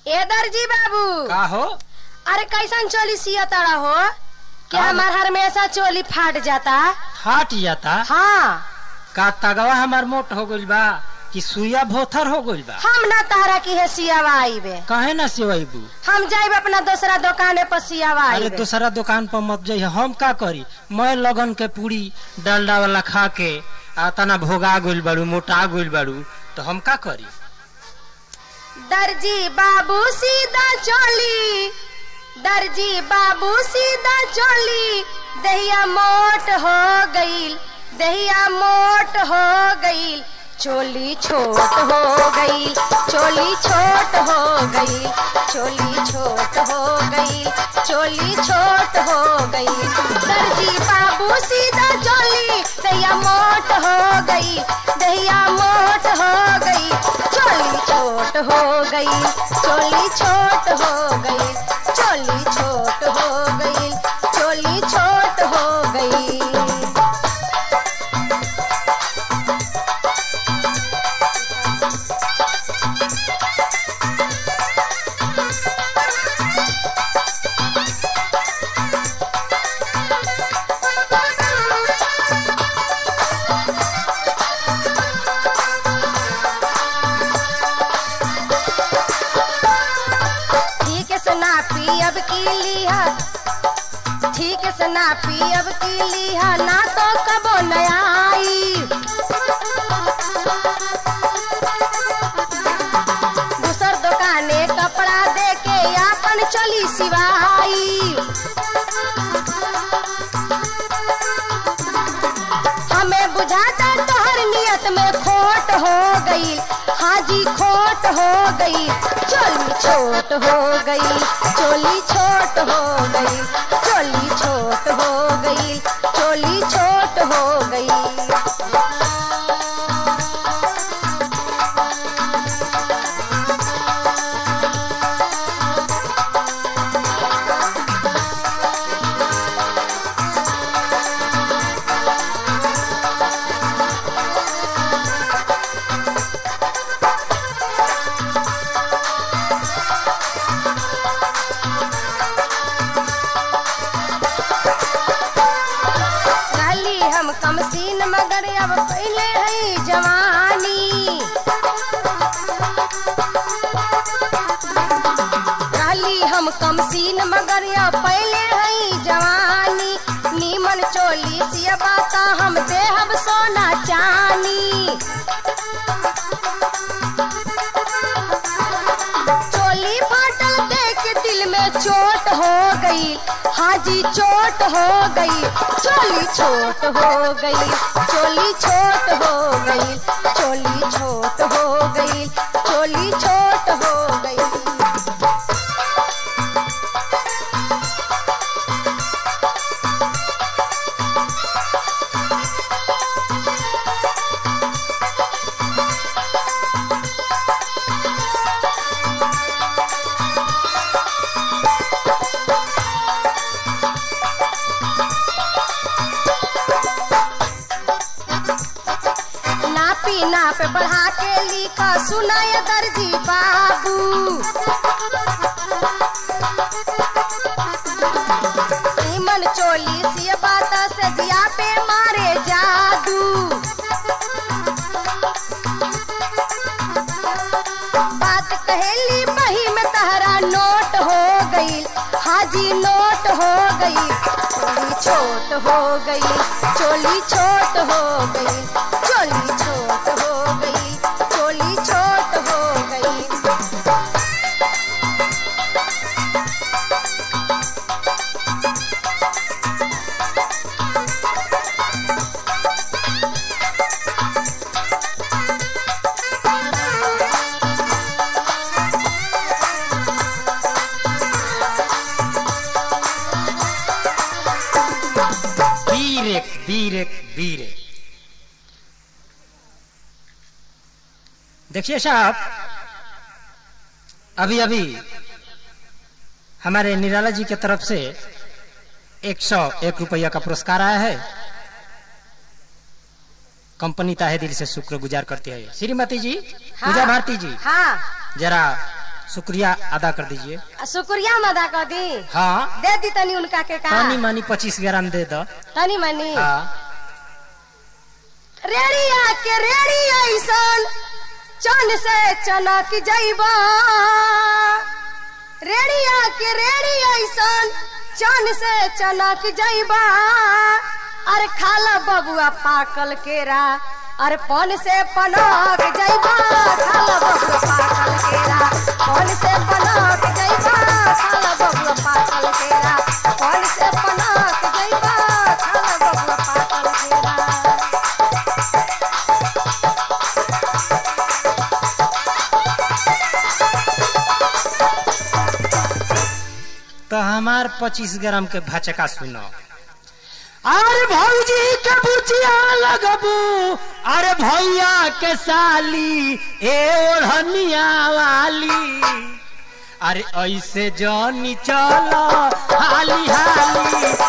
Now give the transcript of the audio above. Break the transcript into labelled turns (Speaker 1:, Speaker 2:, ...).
Speaker 1: ए दर्जी बाबू
Speaker 2: का हो
Speaker 1: अरे कैसन चोली सिया तारा हो कि
Speaker 2: का?
Speaker 1: हमार हमेशा चोली फाट जाता
Speaker 2: फाट जाता
Speaker 1: हाँ
Speaker 2: का तगवा हमार मोट हो गइल बा कि सुइया भोथर हो गइल बा
Speaker 1: हम ना तारा की है सियावा आईबे
Speaker 2: कहे ना सिवैबू
Speaker 1: हम जाइब अपना दूसरा दुकाने पर सियावा
Speaker 2: अरे
Speaker 1: आईबे
Speaker 2: दूसरा दुकान पर मत जाइए हम का करी मैं लगन के पूरी डालडा वाला खा के आ तना भोगा गइल बाड़ू मोटा गइल बाड़ू तो हम का करी
Speaker 1: दर्जी बाबू सीधा चोली दर्जी बाबू सीधा चोली दहिया मोट हो गईल दहिया मोट हो गईल चोली छोट हो गईल चोली छोट हो गईल चोली छोट हो गईल चोली छोट हो गईल दर्जी बाबू सीधा चोली दहिया मोट हो गई दहिया मोट हो गई चोली छोट हो गई चोली छोट हो गई चोली छोट हो गई चोली छोट हो गई ठीक से ना पियब की लिहा ठीक से ना पियब की लिहा ना तो कबो नया आई दूसर दुकाने कपड़ा दे के आपन चली सिवाई हमें बुझाता तोहर नियत में खोट हो गई हाजी खोट हो गई चोली छोट हो गई चोली छोट हो गई चोली छोट हो गई चोली छोट हो गई रहली हम कम सीन मगर अब पहले है जवानी रहली हम कम सीन मगर अब पहले है जवानी नीमन चोली सिया बाता हम देहब सोना चानी चोली फाटल देख के दिल में चोट हो गई हाजी चोट हो गई चोली छोट हो गई चोली छोट हो गई चोली छोट हो गई चोली छोट हो गई नापी नाप बढ़ा के लिखा सुनाय दर्जी बाबू ईमन चोली से बात से जिया पे मारे जादू बात कहेली बही में तहरा नोट हो गई हाजी नोट हो गई चोली छोट हो गई चोली छोट हो गई चोली छोट हो गई चोली छोट हो गई
Speaker 2: वीर एक वीर एक वीर एक देखिए साहब अभी अभी हमारे निराला जी की तरफ से एक सौ एक रुपया का पुरस्कार आया है कंपनी ताहे दिल से शुक्र गुजार करती है श्रीमती जी पूजा भारती जी
Speaker 1: हाँ
Speaker 2: जरा शुक्रिया अदा कर दीजिए
Speaker 1: आ शुक्रिया मदा कर दी
Speaker 2: हाँ
Speaker 1: दे दी तनी उनका के का
Speaker 2: तनी मनी पच्चीस ग्राम दे दो
Speaker 1: तनी मनी
Speaker 2: हाँ
Speaker 1: रेड़िया के रेड़ी ऐसन चन से चनक जइबा रेड़िया के रेड़ी ऐसन चन से चनक जइबा अरे खाला बबुआ पाकल केरा अरे पन से पनक जइबा खाला बबुआ पाकल केरा पन से पनक जइबा खाला बबुआ पाकल केरा पन से पनक जइबा खाला बबुआ पाकल केरा
Speaker 2: तो हमार पच्चीस ग्राम के भचका सुनो अरे भौजी के बुचिया लगबू अरे भैया के साली ए ओढ़निया वाली अरे ऐसे जनी चल हाली हाली